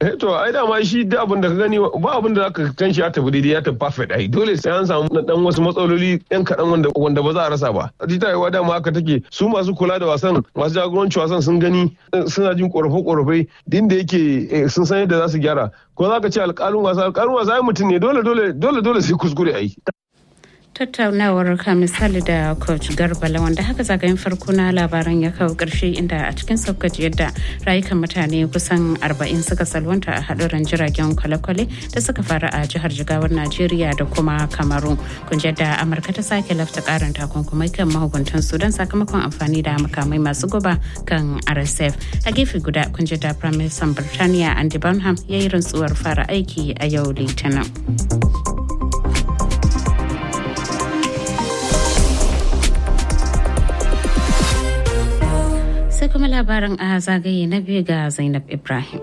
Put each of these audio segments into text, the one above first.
to ai dama shi da abin da ka gani ba abin da zaka kan shi ya tafi daidai ya tafi perfect ai dole sai an samu dan wasu matsaloli yan kaɗan wanda wanda ba za a rasa ba ta yi dama haka take su masu kula da wasan masu jagoranci wasan sun gani suna jin korafe korafe din da yake sun san yadda za su gyara ko za ka ce alƙalin wasa alƙalin wasa ai mutum ne dole dole dole dole sai kuskure ai tattaunawar ka misali da coach garbala wanda haka zagayen farko na labaran ya kawo karshe inda a cikin saukaci yadda rayukan mutane kusan 40 suka salwanta a haɗuran jiragen kwale-kwale da suka faru a jihar jigawar najeriya da kuma kamaru kun da amurka ta sake lafta karin takunkumai kan mahukuntan sudan sakamakon amfani da makamai masu guba kan rsf a gefe guda kun da prime minister birtaniya andy burnham ya yi rantsuwar fara aiki a yau litinin. sai kuma labarin a zagaye na biyu ga zainab ibrahim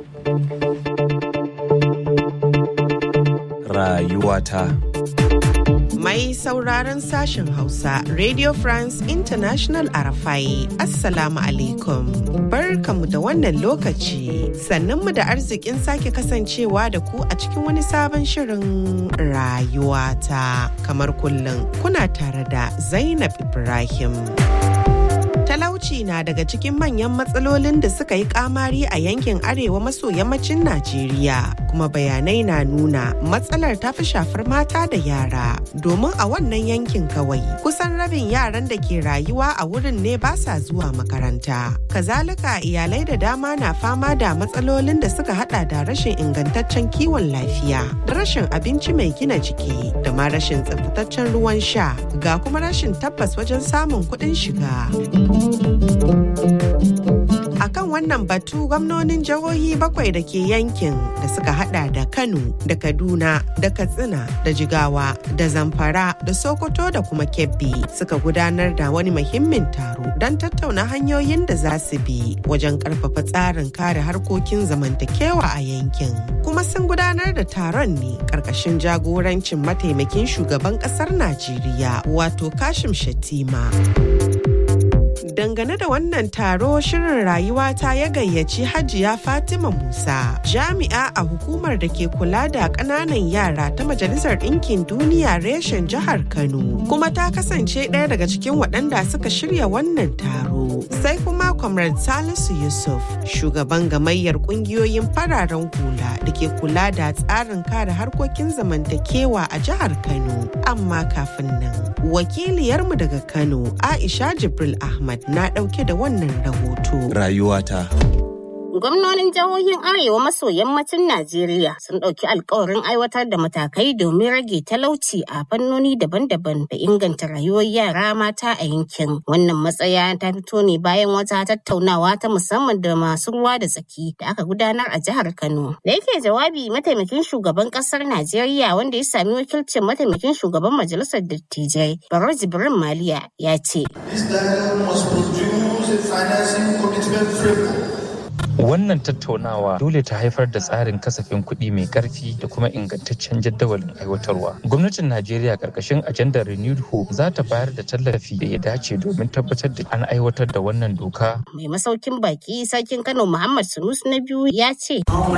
rayuwata Mai sauraron sashen Hausa, Radio France International Arafai, Assalamu alaikum. Barkamu da wannan lokaci, sannunmu da arzikin sake kasancewa da ku a cikin wani sabon shirin rayuwata. Kamar kullum, kuna tare da Zainab Ibrahim. talauci na daga cikin manyan matsalolin da suka yi kamari a yankin arewa maso yammacin Najeriya kuma bayanai na nuna matsalar ta fi shafar mata da yara domin a wannan yankin kawai kusan rabin yaran da ke rayuwa a wurin ne ba sa zuwa makaranta kazalika iyalai da dama na fama da matsalolin da suka hada da rashin ingantaccen kiwon lafiya da rashin abinci mai gina jiki da ma rashin tsaftataccen ruwan sha ga kuma rashin tabbas wajen samun kuɗin shiga. A kan wannan batu gwamnonin jihohi bakwai da ke yankin da suka hada da Kano da Kaduna da Katsina da Jigawa da Zamfara da Sokoto da kuma Kebbi suka gudanar da wani muhimmin taro don tattauna hanyoyin da za su bi wajen karfafa tsarin kare harkokin zamantakewa a yankin. Kuma sun gudanar da taron ne karkashin jagorancin mataimakin shugaban kasar Najeriya wato Kashim Shatima. dangane da wannan taro shirin rayuwa ta ya gayyaci hajiya fatima musa jami'a a hukumar da ke kula da ƙananan yara ta majalisar ɗinkin duniya reshen jihar kano kuma ta kasance ɗaya daga cikin waɗanda suka shirya wannan taro sai kuma comrade salisu yusuf shugaban gamayyar ƙungiyoyin fararen hula da ke kula da tsarin kare harkokin zamantakewa a jihar kano amma kafin nan wakiliyarmu daga kano aisha jibril ahmad na ɗauke da wannan rahoto. Rayuwata. Gwamnonin jihohin Arewa maso yammacin Najeriya sun ɗauki alkawarin aiwatar da matakai domin rage talauci a fannoni daban-daban da inganta rayuwar yara mata a yankin. Wannan matsaya ta fito ne bayan wata tattaunawa ta musamman da masu ruwa da tsaki da aka gudanar a jihar Kano. Da yake jawabi mataimakin shugaban ƙasar Najeriya wanda ya sami wakilcin mataimakin shugaban majalisar dattijai Baro Jibrin Maliya ya ce. This dialogue must produce a financing commitment framework Wannan tattaunawa dole ta haifar da tsarin kasafin kuɗi mai ƙarfi da kuma ingantaccen jadawalin aiwatarwa. Gwamnatin Najeriya ƙarƙashin ajandar Renewed Hope za ta bayar da tallafi da ya dace domin tabbatar da an aiwatar da wannan doka. Mai masaukin baki sarkin Kano Muhammad Sunus na biyu ya ce.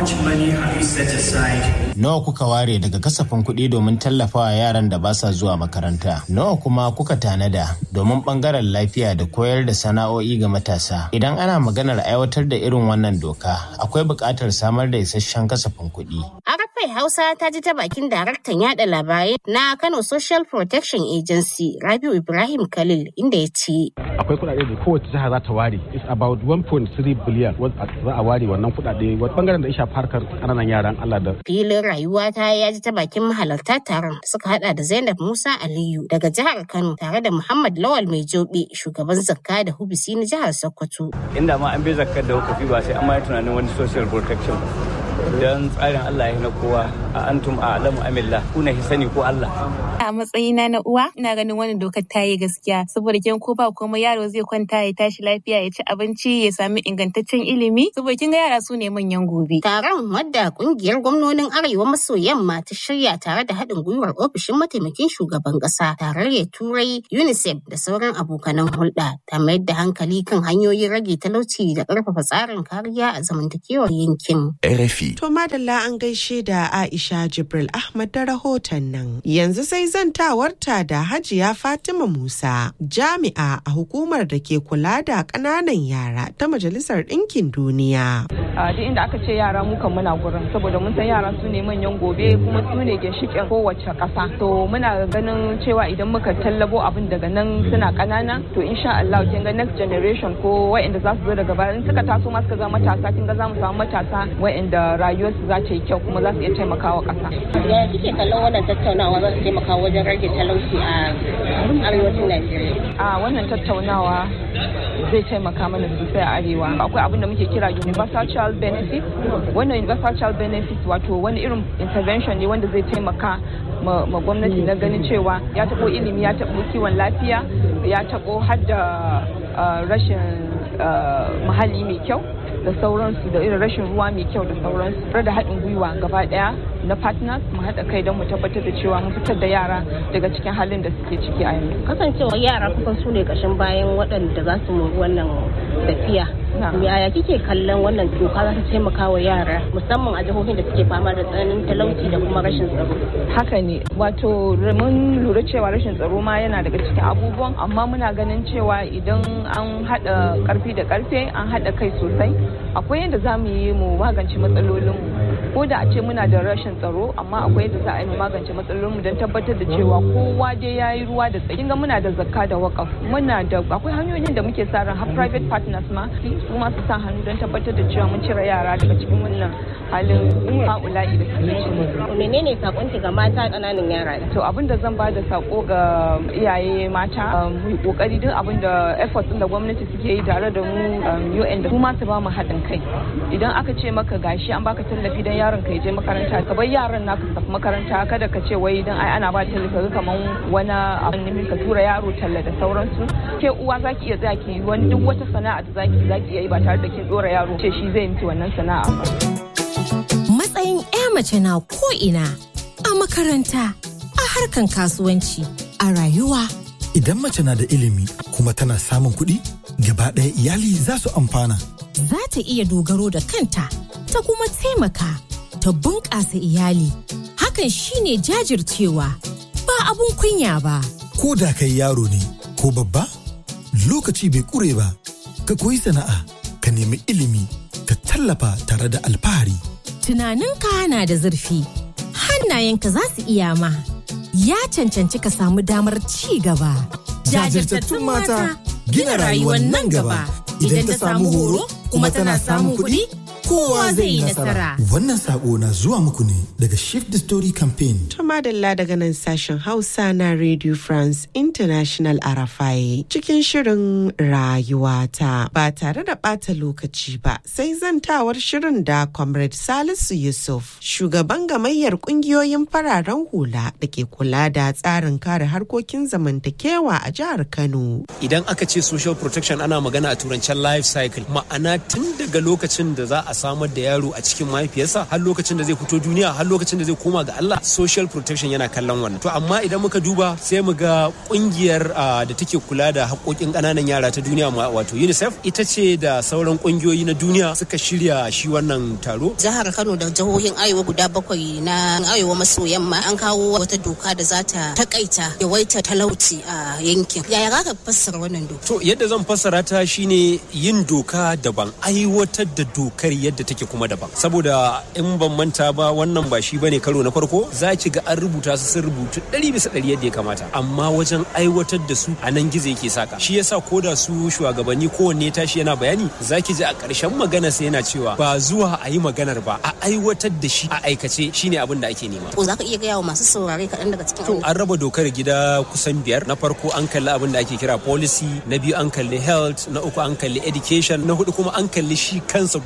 Nawa kuka ware daga kasafin kuɗi domin tallafawa yaran da ba sa zuwa makaranta? Nawa kuma kuka tanada domin ɓangaren lafiya da koyar da sana'o'i ga matasa? Idan ana maganar aiwatar da irin wannan doka, akwai buƙatar samar da isasshen kasafin kuɗi. Arafai Hausa ta ji ta bakin daraktan yada labarai na Kano Social Protection Agency Rabiu Ibrahim Khalil inda ya ce. Akwai kuɗaɗe da kowace jiha za ta ware. It's about 1.3 billion za a ware wannan kuɗaɗe. Wata bangaren da ya shafi harkar ƙananan yaran Allah da. Filin rayuwa ta ya ji ta bakin mahalarta taron suka hada da Zainab Musa Aliyu daga jihar Kano tare da Muhammad Lawal Mai Jobe shugaban zakka da hubisi na jihar Sokoto. Inda ma an bai zakkar da hukufi ba sai an ma tunanin wani social protection don tsarin Allah ya na kowa a antum a alamu amillah kuna sani ko Allah a matsayina na uwa ina ganin wannan dokar ta yi gaskiya saboda kin ko ba kuma yaro zai kwanta ya tashi lafiya ya ci abinci ya sami ingantaccen ilimi saboda kin ga yara su ne manyan gobe taron wadda kungiyar gwamnonin arewa maso yamma ta shirya tare da haɗin gwiwar ofishin mataimakin shugaban ƙasa tarayyar turai unicef da sauran abokanan hulɗa ta mayar da hankali kan hanyoyin rage talauci da ƙarfafa tsarin kariya a zamantakewar yankin RFI. To madalla an gaishe da Aisha Jibril Ahmad da rahoton nan. Yanzu sai zantawarta da Hajiya Fatima Musa, jami'a a hukumar da ke kula da ƙananan yara ta Majalisar Ɗinkin Duniya. A duk inda aka ce yara mu kan muna gurin saboda mun san yara su ne manyan gobe kuma su ne ginshiƙin kowace ƙasa. To muna ganin cewa idan muka tallabo abin daga nan suna ƙanana to insha Allah kin ga next generation ko waɗanda za su zo daga baya in suka taso ma suka zama matasa kin ga za mu samu matasa waɗanda rayuwarsu za ta yi kyau kuma za su iya taimakawa ƙasa. Ya kike kallon wannan tattaunawa za su taimaka wajen rage talauci a arewacin Najeriya? A wannan tattaunawa zai taimaka mana sosai a arewa. Akwai abin da muke kira universal child benefit. Wannan universal child benefit wato wani irin intervention ne wanda zai taimaka ma gwamnati na ganin cewa ya taɓo ilimi ya taɓo kiwon lafiya ya taɓo har da rashin muhalli mai kyau da sauransu da irin rashin ruwa mai kyau da sauransu da haɗin gwiwa gaba ɗaya na partners mu haɗa kai don mu tabbatar da cewa mun fitar da yara daga cikin halin da suke ciki a yanzu. Kasancewa yara kusan su ne ƙashin bayan waɗanda za su mori wannan tafiya. Yaya kike kallon wannan doka za ta taimaka wa yara musamman a jihohin da suke fama da tsananin talauci da kuma rashin tsaro? Haka ne wato mun lura cewa rashin tsaro ma yana daga cikin abubuwan amma muna ganin cewa idan an haɗa ƙarfi da ƙarfe an haɗa kai sosai akwai yadda za mu yi mu magance matsalolinmu ko da a ce muna da rashin tsaro amma akwai yadda za a yi mu magance matsalolinmu don tabbatar da cewa kowa dai ya yi ruwa da tsaki ga muna da zakka da wakaf muna da akwai hanyoyin da muke sa ran har private partners ma su ma su sa hannu don tabbatar da cewa mun cire yara daga cikin wannan halin haula'i da suke ciki. menene sakonki ga mata ƙananan yara to abin da zan ba da sako ga iyaye mata mu yi kokari duk abin da efforts da gwamnati suke yi tare da mu UN da su ma su ba mu haɗin kai idan aka ce maka gashi an baka tallafi dan yaron ka je makaranta ka bar yaran naka su tafi makaranta kada ka ce wai dan ai ana ba tallafi kaman wani abin ne ka tura yaro talla da sauransu ke uwa zaki iya zaki wani duk wata sana'a da zaki zaki iya yi ba tare da kin dora yaro ce shi zai miki wannan sana'a ba matsayin 'ya mace na ko ina a makaranta a harkan kasuwanci a rayuwa idan mace na da ilimi kuma tana samun kuɗi gaba ɗaya iyali za su amfana za ta iya dogaro da kanta ta kuma taimaka ta bunƙasa iyali hakan shine jajircewa ba abun kunya ba ko da kai yaro ne ko babba lokaci bai ƙure ba ka koyi sana'a ka nemi ilimi ka tallafa tare da alfahari tunaninka na da zurfi hannayenka za su iya ma ya cancanci ka samu damar ci gaba jajirtattun mata gina rayuwar nan gaba idan ta samu horo kuma tana samun kuɗi kowa zai yi nasara. Wannan sako na zuwa muku ne daga Shift the Story Campaign. Tuma Dalla daga nan sashen Hausa na Radio France International Arafai cikin shirin rayuwata ba tare da ɓata lokaci ba sai zantawar shirin da Comrade Salisu Yusuf shugaban gamayyar ƙungiyoyin fararen hula da ke kula da tsarin kare harkokin zamantakewa a jihar Kano. Idan aka ce social protection ana magana a turancen life cycle ma'ana tun daga lokacin da za a samar da yaro a cikin mahaifiyarsa har lokacin da zai fito duniya har lokacin da zai koma ga Allah social protection yana kallon wannan to amma idan muka duba sai mu ga kungiyar da take kula da haƙoƙin ƙananan yara ta duniya wato UNICEF ita ce da sauran kungiyoyi na duniya suka shirya shi wannan taro jihar Kano da jihohin Arewa guda bakwai na Arewa maso yamma an kawo wata doka da za ta takaita yawaita talauci a yankin yaya za ka fassara wannan doka to yadda zan fassara ta shine yin doka daban aiwatar da dokar yadda take kuma daban saboda in ban manta ba wannan ba shi bane karo na farko za ki ga an rubuta su sun rubutu ɗari bisa ɗari yadda ya kamata amma wajen aiwatar da su a nan gizo yake saka shi yasa ko da su shugabanni kowanne tashi yana bayani za ki ji a ƙarshen magana sai yana cewa ba zuwa a yi maganar ba a aiwatar da shi a aikace shine abin da ake nema ko za ka iya gaya wa masu saurare kaɗan daga cikin to an raba dokar gida kusan biyar na farko an kalli abin da ake kira policy na biyu an kalli health na uku an kalli education na hudu kuma an kalli shi kansa gundarin social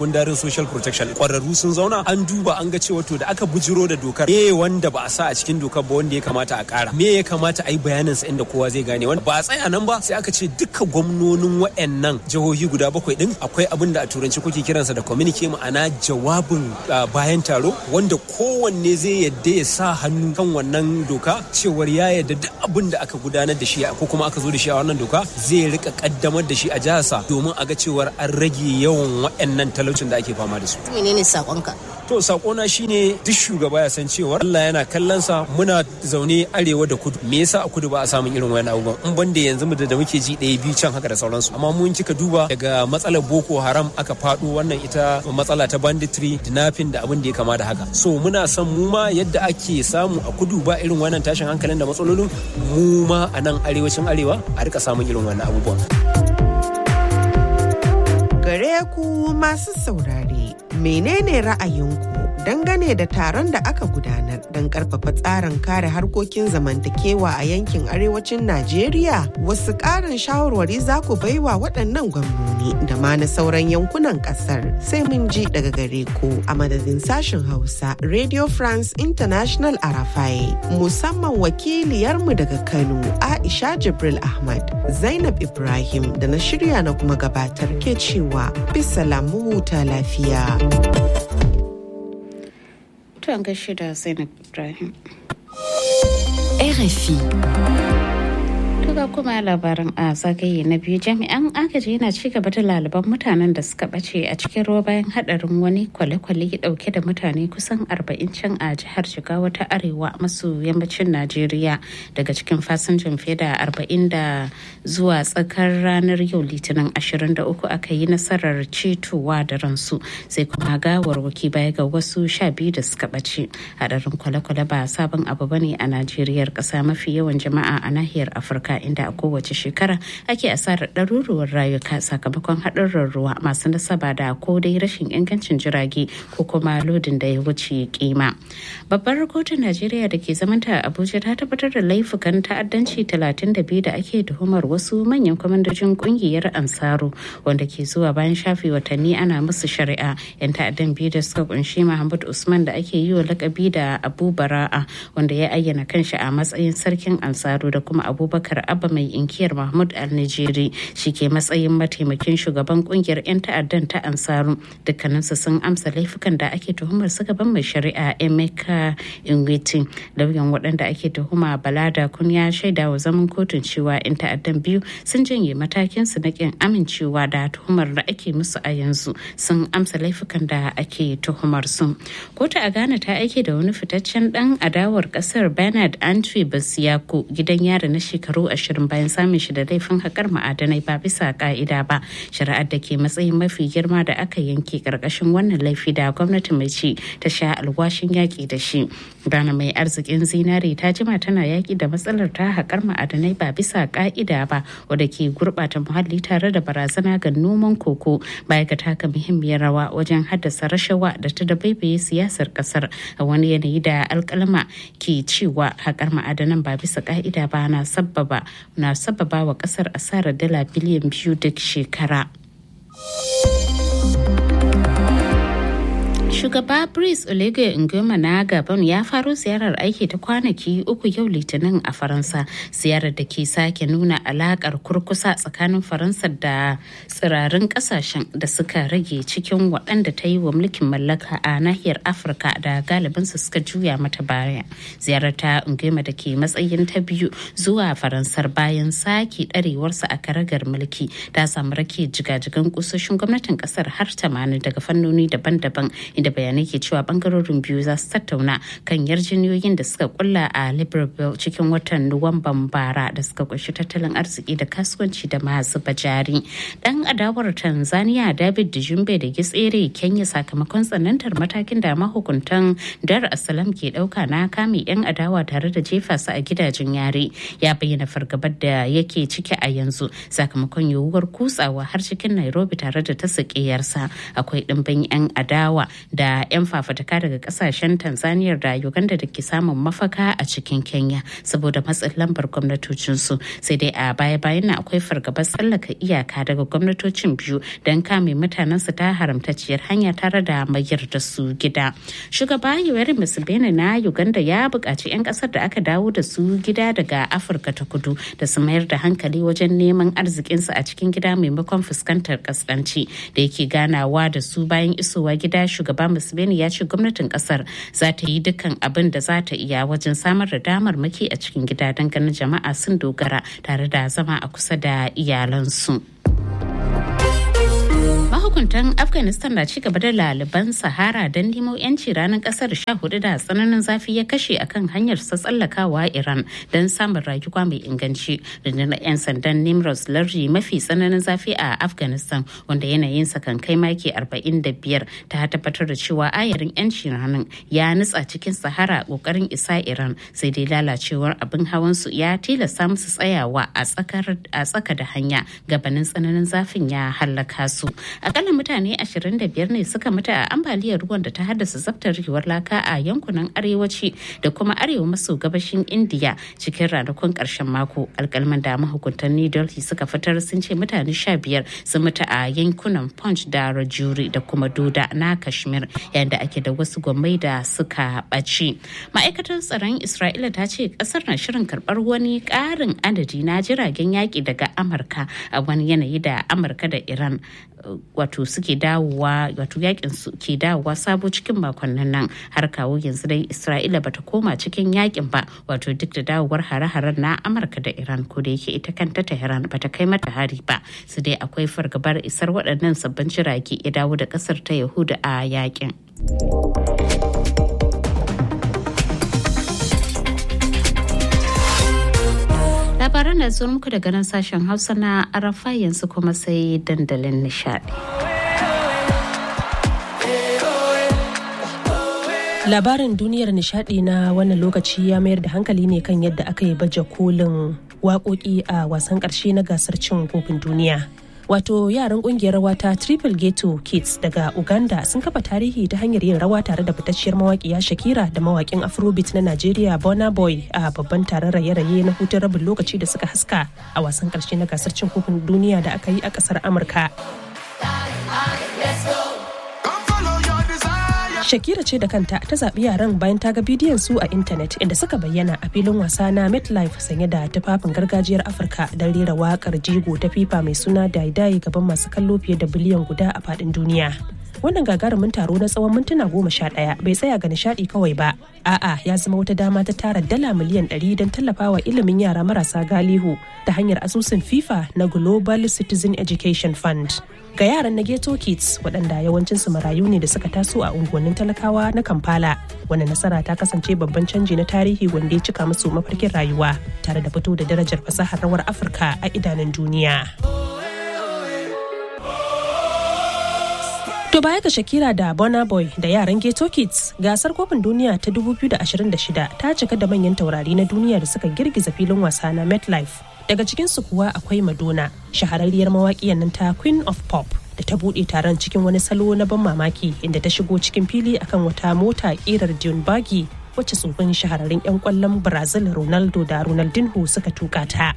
social protection kwararru sun zauna an duba an ga cewa to da aka bujiro da dokar me wanda ba a sa a cikin dokar ba wanda ya kamata a kara me ya kamata a yi bayanin sa inda kowa zai gane wanda ba a tsaya nan ba sai aka ce duka gwamnonin waɗannan jihohi guda bakwai din akwai abin da a turanci kuke kiransa da communique ma'ana jawabin bayan taro wanda kowanne zai yadda ya sa hannu kan wannan doka cewar ya yadda duk abin da aka gudanar da shi ko kuma aka zo da shi a wannan doka zai rika kaddamar da shi a jiharsa domin a ga cewar an rage yawan waɗannan talaucin da ake fama da su. Menene sakonka? To sakona shine duk shugaba ya san cewa Allah yana kallon sa muna zaune arewa da kudu. Me yasa a kudu ba a samun irin wani abubuwan? In banda yanzu mu da muke ji ɗaya biyu can haka da sauransu. Amma mun kika duba daga matsalar Boko Haram aka faɗo wannan ita matsala ta banditry, dinafin da abin da ya kama da haka. So muna son mu ma yadda ake samu a kudu ba irin wannan tashin hankalin da matsalolin mu ma a nan arewacin arewa a rika samun irin wannan abubuwan. Gare ku masu saurare, menene ra'ayinku dangane da taron da aka gudanar don karfafa tsarin kare harkokin zamantakewa a yankin arewacin Najeriya? Wasu ƙarin shawarwari za ku baiwa waɗannan gwamnoni da ma na sauran yankunan ƙasar sai mun ji daga gare ku a madadin sashen Hausa Radio France International Arafai musamman wakiliyarmu daga Kano Aisha Jibril Ahmad Zainab Ibrahim da na shirya na kuma gabatar ke cewa bisa lamu huta lafiya. To an gaishe da Zainab Ibrahim. RFI. Tuga kuma labarin a zagaye na biyu jami'an agaji yana ci gaba da laliban mutanen da suka bace a cikin ruwa bayan hadarin wani kwale-kwale dauke da mutane kusan 40 can a jihar Jigawa ta arewa maso yammacin Najeriya daga cikin fasinjan fiye da 40 da zuwa tsakar ranar yau litinin 23 aka yi nasarar cetowa da ransu sai kuma gawarwaki baya ga wasu sha biyu da suka bace hadarin kwale-kwale ba sabon abu bane a Najeriya kasa mafi yawan jama'a a nahiyar Afirka inda a kowace shekara ake asarar ɗaruruwar rayuka sakamakon haɗurran ruwa masu nasaba da ko dai rashin ingancin jirage ko kuma lodin da ya wuce kima. Babbar kotun Najeriya da ke zamanta a Abuja ta tabbatar da laifukan ta'addanci 32 da ake tuhumar wasu manyan kwamandojin kungiyar Ansaru wanda ke zuwa bayan shafe watanni ana musu shari'a. 'Yan ta'addan biyu da suka kunshi Mahmud Usman da ake yi wa lakabi da Abu Bara'a wanda ya ayyana kanshi a matsayin sarkin Ansaru da kuma Abubakar Abba mai inkiyar Mahmud Al-Nijeri shi ke matsayin mataimakin shugaban kungiyar 'yan ta'addan ta Ansaru dukkaninsu sun amsa laifukan da ake tuhumar su gaban mai shari'a Emeka Ingwiti lauyan waɗanda ake tuhuma Balada kun ya shaida wa zaman kotun cewa 'yan ta'addan biyu sun janye matakin su na kin amincewa da tuhumar da ake musu a yanzu sun amsa laifukan da ake tuhumar su. Kotu a Ghana ta aike da wani fitaccen dan adawar kasar Bernard Antwi Basiyako gidan yari na shekaru ashirin bayan samun shi da laifin haƙar ma'adanai ba bisa ka'ida ba shari'ar da ke matsayin mafi girma da aka yanke karkashin wannan laifi da gwamnati mai ci ta sha alwashin yaƙi da shi Ghana mai arzikin zinare ta jima tana yaƙi da matsalar ta haƙar ma'adanai ba bisa ka'ida ba wadda ke gurɓata muhalli tare da barazana ga noman koko baya ga taka muhimmiyar rawa wajen haddasa rashawa da ta dabaibaye siyasar ƙasar a wani yanayi da alƙalma ke cewa haƙar ma'adanan ba bisa ka'ida ba na sabbaba na sababa wa kasar asarar dala biliyan biyu duk shekara. Shugaba Brice Oligui Nguema na Gabon ya faro ziyarar aiki ta kwanaki uku yau Litinin a Faransa, ziyarar da ke sake nuna alakar kurkusa tsakanin Faransa da tsirarin kasashen da suka rage cikin waɗanda ta yi wa mulkin mallaka a nahiyar Afirka da galibinsu suka juya mata baya. Ziyarar ta Nguema da ke matsayin ta biyu zuwa Faransar bayan sake ɗarewarsa a karagar mulki ta samu rake jigajigan kusoshin gwamnatin ƙasar har 80 daga fannoni daban-daban inda bayanai ke cewa bangarorin biyu za su tattauna kan yarjejeniyoyin da suka kulla a libreville cikin watan nuwamban bara da suka kunshi tattalin arziki da kasuwanci da masu bajari dan adawar tanzania david dijumbe da gitsere kenya sakamakon tsanantar matakin da mahukuntan dar asalam ke dauka na kame yan adawa tare da jefa su a gidajen yare ya bayyana fargabar da yake ciki a yanzu sakamakon yiwuwar kutsawa har cikin nairobi tare da ta akwai ɗimbin yan adawa da 'yan fafutuka daga kasashen tanzania da uganda da ke samun mafaka a cikin kenya saboda matsin lambar gwamnatocinsu sai dai a baya-bayan na akwai fargabar tsallaka iyaka daga gwamnatocin biyu don kame mutanensu ta haramtacciyar hanya tare da mayar da su gida shugaba yoweri museveni na uganda ya buƙaci 'yan ƙasar da aka dawo da su gida daga afirka ta kudu da su mayar da hankali wajen neman arzikinsu a cikin gida maimakon fuskantar kaskanci da yake ganawa da su bayan isowa gida shugaba museveni ya ce gwamnatin kasar za ta yi dukkan abin da za ta iya wajen samar da damar maki a cikin gida don ganin jama'a sun dogara tare da zama a kusa da iyalansu. mahukuntan afghanistan na ci gaba da laliban sahara don nemo yanci ranar kasar sha hudu da tsananin zafi ya kashe akan hanyar sa tsallakawa iran don samun rayuwa mai inganci rundunar 'yan sandan nimros lardi mafi tsananin zafi a afghanistan wanda yanayinsa kan kai maki 45 ta tabbatar da cewa ayarin yanci ranar ya nutsa cikin sahara kokarin isa iran sai dai lalacewar abin hawan su ya tilasta musu tsayawa a tsaka da hanya gabanin tsananin zafin ya hallaka su akalla mutane 25 ne suka mutu a ambaliyar ruwan da ta haddasa zaftarewar laka a yankunan arewaci da kuma arewa maso gabashin indiya cikin ranakun karshen mako alkalman da mahukuntan new delhi suka fitar sun ce mutane 15 sun mutu a yankunan punch da rajuri da kuma doda na kashmir yayin da ake da wasu gwamnati da suka ɓaci ma'aikatar tsaron isra'ila ta ce kasar na shirin karɓar wani ƙarin adadi na jiragen yaƙi daga amurka a wani yanayi da amurka da iran wato suke dawowa wato yakin su ke dawowa sabo cikin makonnin nan har kawo yanzu dai isra'ila bata koma cikin yakin ba wato duk da dawowar hare-haren na amurka da iran ko da yake ita kanta tehran bata kai mata hari ba su dai akwai fargabar isar waɗannan sabbin jirage ya dawo da ƙasar ta yahuda a yakin. labaran da zuwa muku daga nan sashen hausa na arafa yanzu kuma sai dandalin nishadi labarin duniyar nishadi na wannan lokaci ya mayar da hankali ne kan yadda aka yi baje kolin waƙoƙi a wasan ƙarshe na gasar cin kofin duniya wato yaran kungiyar rawa ta triple ghetto kids daga uganda sun kafa tarihi ta hanyar yin rawa tare da fitacciyar mawaƙiya shakira da mawaƙin afrobeat na nigeria bona boy a babban taron raye-raye na hutun rabin lokaci da suka haska a wasan ƙarshe na gasar cin kofin duniya da aka yi a ƙasar amurka Shakira ce da kanta ta zaɓi yaran bayan ta ga bidiyon su a intanet inda suka bayyana a filin wasa na MetLife sanye da tufafin gargajiyar Afirka don rera waƙar jigo ta FIFA mai suna Daidai gaban masu kallo fiye da biliyan guda a faɗin duniya. Wannan gagarumin taro na tsawon mintuna goma sha ɗaya bai tsaya ga nishaɗi kawai ba. A'a ya zama wata dama ta tara dala miliyan ɗari don tallafawa ilimin yara marasa galihu ta hanyar asusun FIFA na Global Citizen Education Fund. ga yaran na ghetto kids waɗanda yawancinsu marayu ne da suka taso a unguwannin talakawa na kampala wannan nasara ta kasance babban canji na tarihi wanda ya cika musu mafarkin rayuwa tare da fito da darajar fasahar rawar afirka a idanun duniya To baya ga Shakira da Burna Boy da yaran Ghetto Kids, gasar kofin duniya ta 2026 ta cika da manyan taurari na duniya da suka girgiza filin wasa na MetLife. Daga cikinsu kuwa akwai Madonna, shahararriyar mawaƙiyar nan ta Queen of Pop da ta buɗe taron cikin wani salo na ban mamaki inda ta shigo cikin fili akan wata mota ƙirar Dune Buggy wacce tsofin shahararrun 'yan ƙwallon Brazil Ronaldo da Ronaldinho suka tuka ta.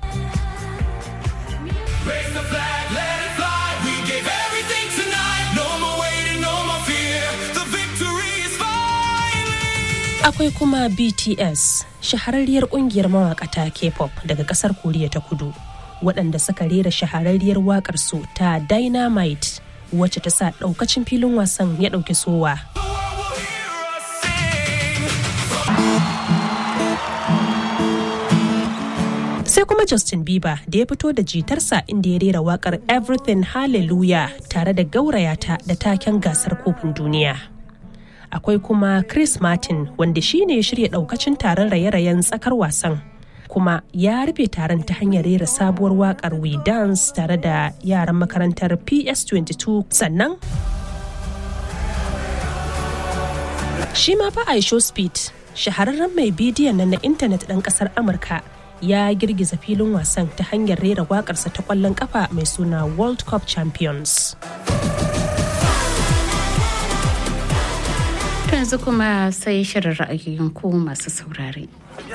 Akwai kuma BTS, shahararriyar kungiyar mawakata K-pop daga kasar Koriya ta kudu, waɗanda suka rera shahararriyar waƙar su ta Dynamite wacce ta sa ɗaukacin filin wasan ya ɗauki sowa. sai kuma Justin Bieber da ya fito da jitarsa inda ya rera wakar Everything Hallelujah tare da gaurayata da taken gasar kofin duniya. Akwai kuma Chris Martin wanda shi ne ya shirya daukacin taron raye-rayen tsakar wasan. Kuma ya rufe taron ta hanyar rera sabuwar wakar We Dance tare da yaran makarantar PS22 sannan Shi ma fa Aisho Speed, shahararren mai bidiyon nan na intanet ɗan ƙasar Amurka ya girgiza filin wasan ta hanyar rera waƙarsa ta ƙwallon ƙafa mai suna World Cup Champions. yanzu kuma sai shirin ra'ayoyin ku masu saurare.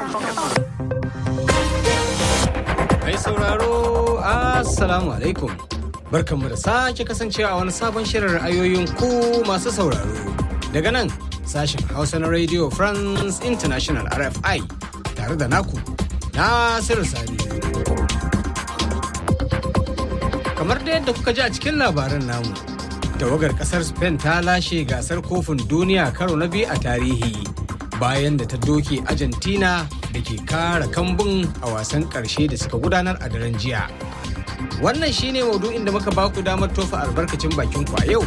Mai sauraro, Assalamu alaikum. Barkanmu da sake kasancewa a wani sabon shirin ra'ayoyin ku masu sauraro. Daga nan sashen Hausa na Radio France International RFI tare da naku Nasiru Sani. Kamar da yadda kuka ji a cikin labaran namu, tawagar kasar Spain ta lashe gasar kofin duniya karo na biyu a tarihi bayan da ta doke Argentina da ke kara kambun a wasan karshe da suka gudanar a daren jiya. Wannan shine maudu'in da muka baku damar tofa albarkacin bakin ku a yau.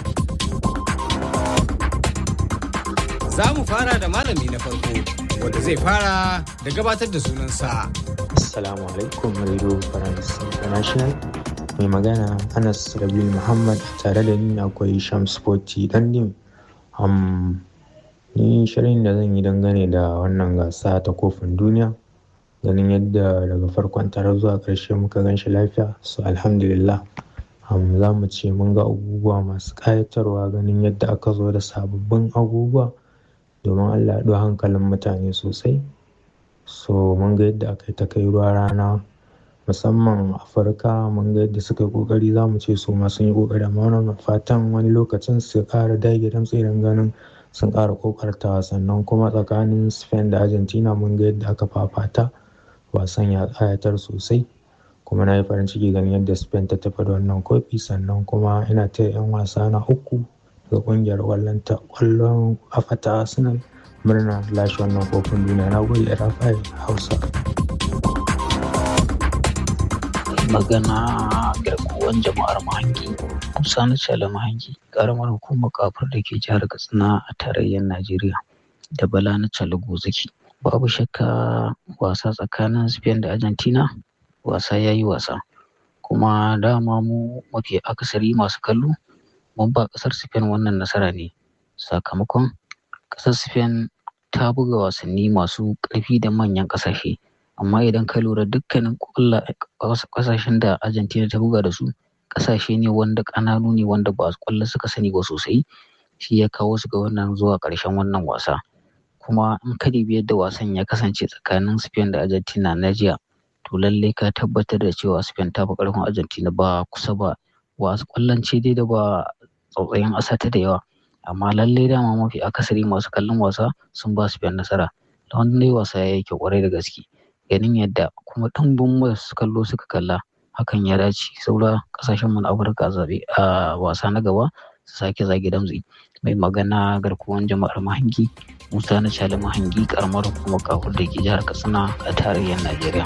Za mu fara da malami na farko wanda zai fara da gabatar da sunansa. Assalamu alaikum Radio France International. Mai magana Anas Rabil Muhammad tare da ni akwai Shams Sporty dan dim. Um, ni shirin da zan yi dangane da wannan gasa ta kofin duniya ganin yadda daga farkon tare zuwa ƙarshe muka gan shi lafiya so alhamdulillah um, za mu ce mun ga abubuwa masu ƙayatarwa ganin yadda aka zo da sababbin abubuwa domin allah ya hankalin mutane sosai so mun ga yadda aka yi ta kai ruwa rana musamman afirka mun ga yadda suka yi ƙoƙari za mu ce su ma sun yi ƙoƙari amma wannan fatan wani lokacin su ƙara dage damtse idan ganin sun ƙara ƙoƙartawa sannan kuma tsakanin spain da argentina mun ga yadda aka fafata wasan ya ƙayatar sosai kuma na yi farin ciki ganin yadda spain ta tafi da wannan kofi sannan kuma ina ta 'yan wasa na uku ga ƙungiyar ƙwallon ta ƙwallon kafa ta arsenal murna lashe wannan kofin duniya na gode rafai hausa magana garkuwan jama'ar mahangi musa na cala mahangi karamar hukumar kafar da ke jihar katsina a tarayyar najeriya da bala na cala gozaki babu shakka wasa tsakanin spain da argentina wasa ya yi wasa kuma dama mu mafi akasari masu kallo mun ba kasar spain wannan nasara ne sakamakon kasar spain ta buga wasanni masu ƙarfi da manyan ƙasashe amma idan ka lura dukkanin kasashen da argentina ta buga da su kasashe ne wanda ƙananu ne wanda ba kwallo suka sani ba sosai shi ya kawo su ga wannan zuwa ƙarshen wannan wasa kuma in ka dubi yadda wasan ya kasance tsakanin spain da argentina na jiya to lallai ka tabbatar da cewa spain ta fi ƙarfin argentina ba kusa ba wasu kwallon ce dai da ba tsautsayin asata da yawa amma lallai dama mafi akasari masu kallon wasa sun ba spain nasara da wannan wasa ya yi kyau kwarai da gaske ganin yadda kuma ɗumbin masu kallo suka kalla hakan ya dace saura kasashen mu na afirka zabe a wasa na gaba su sake zage damtsi mai magana garkuwan jama'ar mahangi musa na cali mahangi karamar hukumar kafur da ke jihar katsina a tarayyar najeriya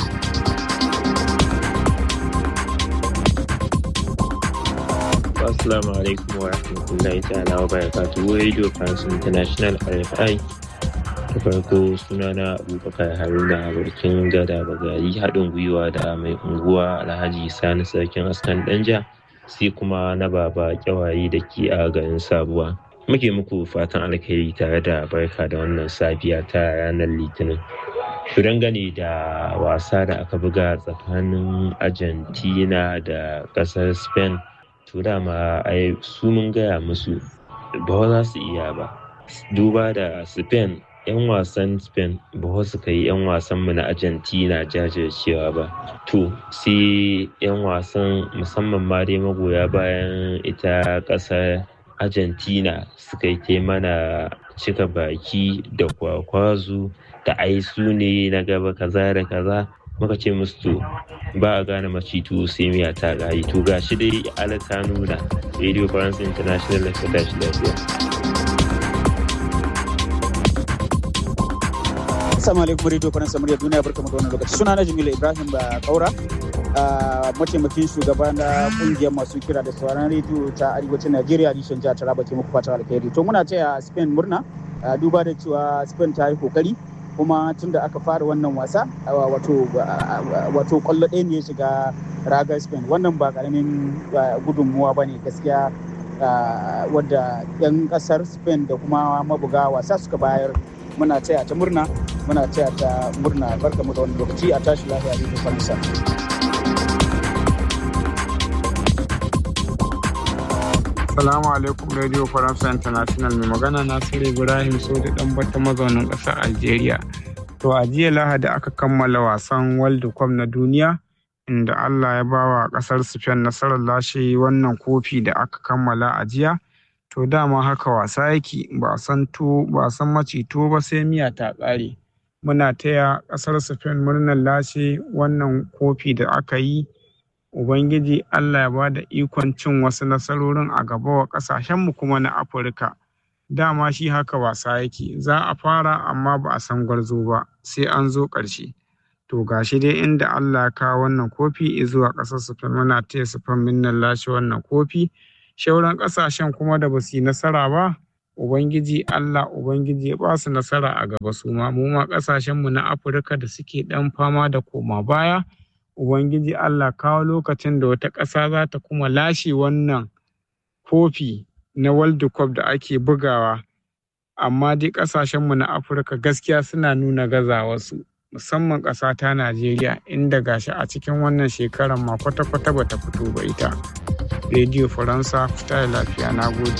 Assalamu alaikum wa rahmatullahi ta'ala wa barakatuhu Radio France International RFI da farko sunana abubakar haruna barkin gada bagari haɗin gwiwa da mai unguwa alhaji sani sarkin askan danja sai kuma na baba kyawaye da ke a garin sabuwa muke muku fatan alkhairi tare da barka da wannan safiya ta ranar litinin to dangane da wasa da aka buga tsakanin argentina da ƙasar spain to dama ai su mun gaya musu ba za su iya ba duba da spain 'yan wasan spain ba su kai 'yan wasan mu na argentina jajircewa ba to sai 'yan wasan musamman ma dai magoya bayan ita kasar argentina suka yi mana cika baki da kwakwazu da ai su ne na gaba kaza da kaza muka ce musu to ba a gane macitu sai miya ta gayi to gashi dai ala ta nuna radio france international da tashi lafiya Assalamu alaikum Radio Faransa murya duniya barkamu da wannan lokaci. Suna na Jamilu Ibrahim ba Kaura. mataimakin shugaba na kungiyar masu kira da sauran rediyo ta arewacin Najeriya Rishan jihar Taraba ke muku fatan alkhairi. To muna taya Spain murna duba da cewa Spain ta yi kokari kuma tun da aka fara wannan wasa wato wato kwallo ɗaya ne ya shiga ragar Spain wannan ba karamin gudunmuwa ba ne gaskiya wadda 'yan ƙasar Spain da kuma mabuga wasa suka bayar muna taya ta murna muna taya ta murna barka mu da wani lokaci a tashi lafiya da faransa Salamu alaikum Radio Faransa International mai magana Nasiru Ibrahim Sodi dan bata mazaunin ƙasar Algeria. To a jiya Lahadi aka kammala wasan World Cup na duniya inda Allah ya ba wa ƙasar Spain nasarar lashe wannan kofi da aka kammala a jiya. To dama haka wasa yake ba san to ba san maci to ba sai miya ta ƙare. Muna taya ƙasar Spain murnar lashe wannan kofi da aka yi. Ubangiji Allah ya ba da ikon cin wasu nasarorin a gaba wa ƙasashenmu kuma na Afirka. Dama shi haka wasa yake, za a fara amma ba a san gwarzo ba, sai an zo ƙarshe. To gashi dai inda Allah ya kawo wannan kofi zuwa ƙasar Spain muna taya Spain minnan lashe wannan kofi. Shauran ƙasashen kuma da ba su yi nasara ba, Ubangiji Allah Ubangiji ya ba su nasara a gaba su ma, mu ma ƙasashenmu na Afirka da suke ɗan fama da koma baya. Ubangiji Allah kawo lokacin da wata ƙasa za ta kuma lashe wannan kofi na World Cup da ake bugawa. Amma dai ƙasashenmu na Afirka gaskiya suna nuna gazawarsu, musamman ƙasa ta Najeriya inda gashi a cikin wannan shekarar ma kwata-kwata bata fito ba ita. Radio Faransa, fita da lafiya, na gode.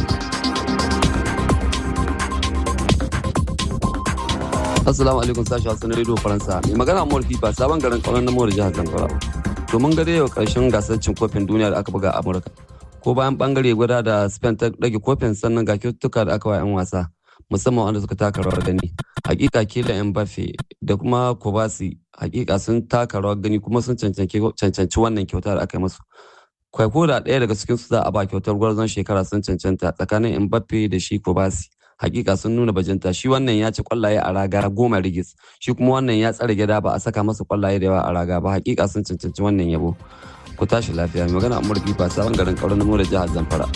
Assalamu alaikum sashi Hassan Radio Faransa. Mai magana Amur Fifa sabon garin kauran namuwar jihar Zamfara. To mun ga dai yau karshen gasar cin kofin duniya da aka buga a Amurka. Ko bayan bangare guda da Spain ta dage kofin sannan ga kyaututtuka da aka wa 'yan wasa musamman wanda suka taka rawar gani. Hakika Kylian Mbappe da kuma Kobasi hakika sun taka rawar gani kuma sun cancanci wannan kyauta da aka yi musu. Kwaiko da ɗaya daga cikin su za a ba kyautar gwarzon shekara sun cancanta tsakanin Mbappe da shi Kobasi. hakika sun nuna bajinta shi wannan ya ci kwallaye a raga goma rigis shi kuma wannan ya tsare gida ba a saka masa kwallaye da yawa a raga ba hakika sun cancanci wannan yabo ku tashi lafiya mai magana amur fifa sabon garin kauran namo da jihar zamfara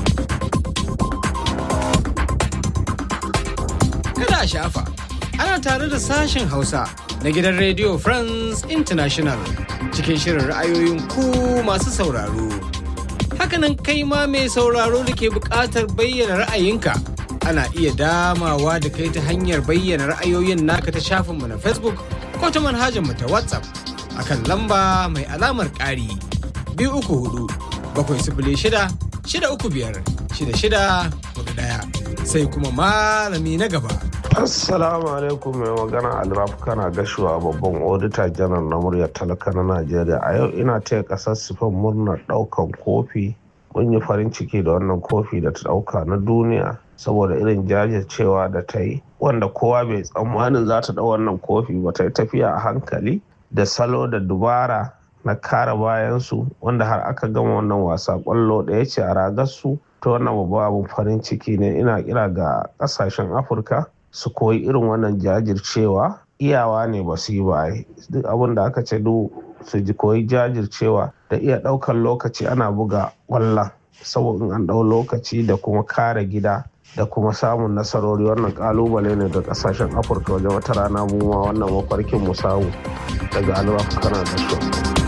kada a shafa ana tare da sashen hausa na gidan radio france international cikin shirin ra'ayoyin ku masu sauraro hakanan kai ma mai sauraro da ke buƙatar bayyana ra'ayinka ana iya damawa da kai ta hanyar bayyana ra'ayoyin naka ta shafinmu na facebook ko ta manhajar mu ta whatsapp akan lamba mai alamar ƙari biyu uku hudu bakwai sifili shida shida uku biyar shida shida hudu ɗaya sai kuma malami na gaba Assalamu alaikum mai magana Alraf kana gashuwa babban odita janar na muryar talaka na Najeriya. A yau ina taya kasar Sifan murnar daukan kofi. Mun yi farin ciki da wannan kofi da ta dauka na duniya saboda irin jajircewa da ta yi wanda kowa bai tsammanin za ta dau wannan kofi ba ta yi tafiya a hankali da salo da dubara na kare bayansu wanda har aka gama wannan wasa kwallo ɗaya ce a ragarsu ta wannan babban abin farin ciki ne ina kira ga ƙasashen afirka su koyi irin wannan jajircewa iyawa ne ba su yi ba duk abin da aka ce duk su ji koyi jajircewa da iya ɗaukar lokaci ana buga ƙwallon saboda in an ɗau lokaci da kuma kare gida da kuma samun nasarori wannan kalubale ne ga kasashen afirka wajen wata rana mu ma wannan mafarkin mu samu daga alwafa kana da shi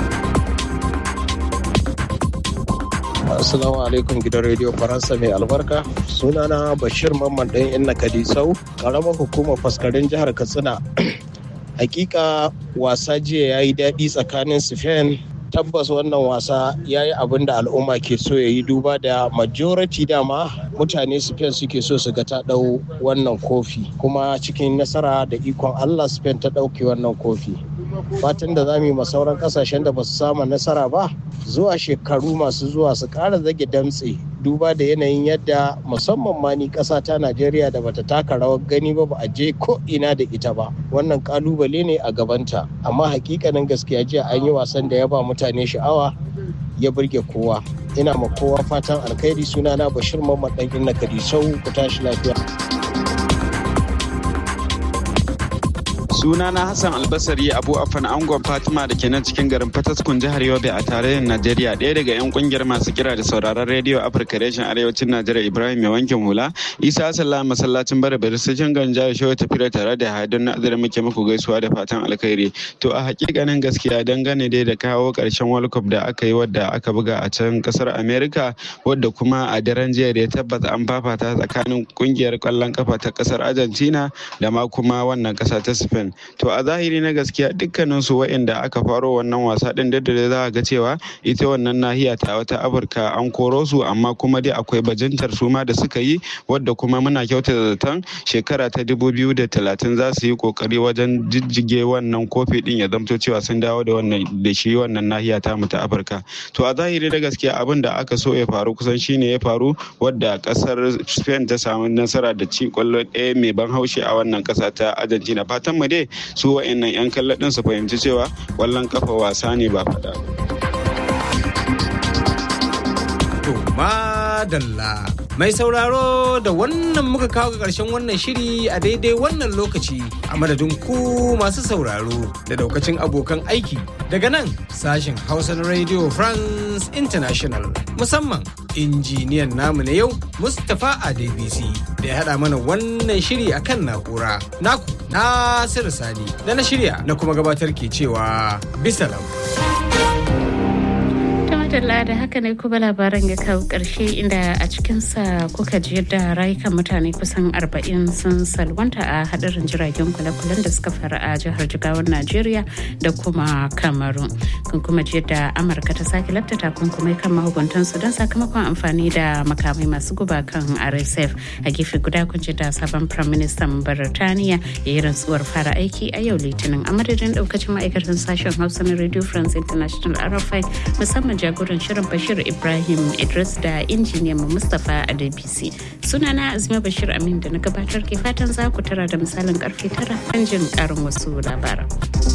Assalamu alaikum gidan rediyo Faransa mai albarka. Sunana Bashir Mamman ɗan Inna Kadisau, ƙaramar hukumar faskarin jihar Katsina. Hakika wasa jiya ya yi daɗi tsakanin Spain tabbas wannan wasa ya yi abin da al'umma ke so ya yi duba da majority dama mutane spain suke so su ga ta ɗau wannan kofi kuma cikin nasara da ikon allah spain ta ɗauke wannan kofi fatan da za mu yi sauran kasashen da ba su samu nasara ba zuwa shekaru masu zuwa su ƙara zage damtse duba da yanayin yadda musamman ma ni ƙasa ta najeriya da bata taka rawar gani ba ba a je ko ina da ita ba wannan kalubale ne a gabanta amma hakikanin gaskiya jiya an yi wasan da ya ba mutane sha'awa ya burge kowa ina ma kowa fatan alkhairi sunana bashir mamman dan inna kadisau ku tashi lafiya sunana hassan albasari abu afan angon fatima da ke nan cikin garin fataskun jihar yobe a tarayyar najeriya ɗaya daga yan kungiyar masu kira da sauraron rediyo afirka reshen arewacin najeriya ibrahim mai wankin hula isa hassan masallacin bara bari cikin garin jihar shehu tafiya tare da hadin nazarin muke muku gaisuwa da fatan alkhairi to a hakikanin gaskiya dangane dai da kawo karshen world cup da aka yi wadda aka buga a can kasar america wadda kuma a daren jiya da ya tabbata an fafata tsakanin kungiyar kwallon kafa ta kasar argentina da ma kuma wannan kasa ta spain spain to a zahiri na gaskiya dukkanin su waɗanda aka faro wannan wasa din da da za a ga cewa ita wannan nahiya ta wata afirka an koro su amma kuma dai akwai bajintar su ma da suka yi wadda kuma muna kyauta da zaton shekara ta talatin za su yi kokari wajen jijjige wannan kofi din ya zamto cewa sun dawo da wannan da shi wannan nahiya ta mu ta afirka to a zahiri da gaskiya abin da aka so ya faru kusan shine ya faru wadda kasar spain ta samu nasara da ci kwallo ɗaya mai ban haushi a wannan kasa ta argentina fatan mu dai su wa'annan yan kallon din su fahimci cewa kwallon kafa wasa ne ba faɗa To madalla mai sauraro da wannan muka kawo ga ƙarshen wannan shiri a daidai wannan lokaci a madadin ku masu sauraro da daukacin abokan aiki daga nan sashen Hausa na Radio France International musamman injiniyan namu na yau Mustapha Adebisi da ya haɗa mana wannan shiri akan na'ura naku Nasiru Sani da na shirya na kuma gabatar ke cewa bisalam. Madalla da haka ne kuma labaran ya kawo ƙarshe inda a cikinsa kuka ji yadda rayukan mutane kusan 40 sun salwanta a hadarin jiragen kwale-kwalen da suka faru a jihar Jigawar Najeriya da kuma Kamaru. Kun kuma ji yadda Amurka ta sake lafta takunkumai kan mahukuntan su don sakamakon amfani da makamai masu guba kan RSF. A gefe guda kun ji da sabon Prime Minister Birtaniya ya yi rantsuwar fara aiki a yau Litinin a madadin daukacin ma'aikatan sashen Hausa na Radio France International RFI musamman jagoran jagoran shirin Bashir Ibrahim Idris da injiniyan mu Mustapha Adebisi. Sunana Azima Bashir Amin da na gabatar ke fatan za ku tara da misalin karfe tara kan jin karin wasu labaran.